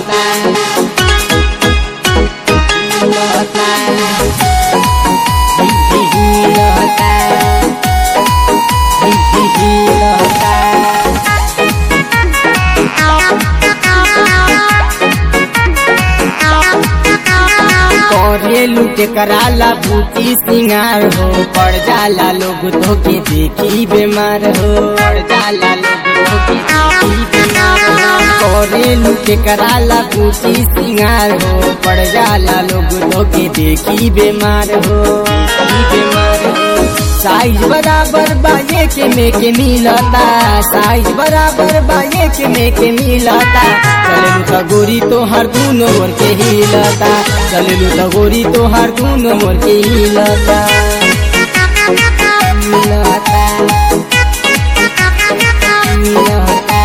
हिलता हिलता हिलता हिलता करेलू के कराला बूटी सिंगार हो पड़ जाला लोग तो के देखी बीमार हो पड़ जाला लोग तो के देखी बीमार हो करेलू के कराला बूटी सिंगार हो पड़ जाला लोग तो के देखी बीमार हो देखी बीमार हो साइज बराबर बाये के में के मिलता साइज बराबर बाये के में के मिलता चलू तो गोरी तो हर दूनो मोर के हिलता चलू तो गोरी तो हर दूनो मोर के हिलता हिलता हिलता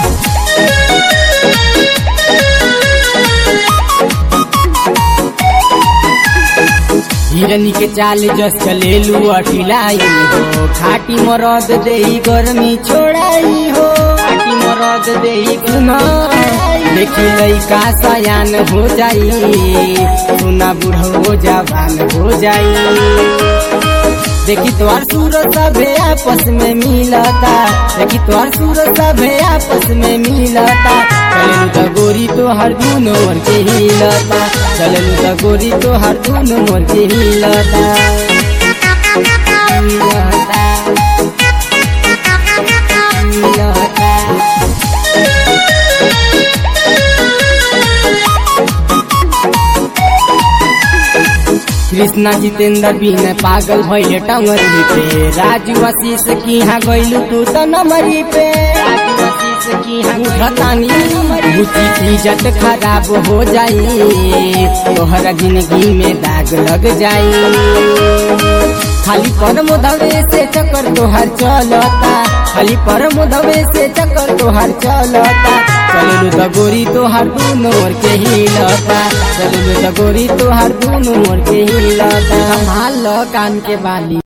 हिरनी के चाल जस चलेलू अटिलाई हो खाटी मरद देही गर्मी छोड़ाई हो खाटी मरद देही गुना देखी लइका सयान हो जाई सुना बूढ़ो जवान हो जाई देखी तोहर सूरत सभे आपस में मिलता देखी तोहर सूरत सभे आपस में मिलता चलू तो गोरी तो हर दूनो मोर के हिलता चलू तो गोरी तो हर दूनो मोर के हिलता हिलता हिलता कृष्णा जितेंद्र बिन पागल भैले टंगरी पे राजू आशीष की यहाँ गैलू तू तो नमरी पे राजू आशीष की यहाँ उठतानी बुची की इज्जत खराब हो जाई तोहरा जिंदगी में दाग लग जाई खाली पर मुदवे से चक्कर तोहर चलता खाली पर मुदवे से चक्कर तोहर चलता चलू तो गोरी तोहर दूनो मोर के हिलता चलू तो गोरी तोहर दूनो मोर के हिलता संभाल लो कान के बाली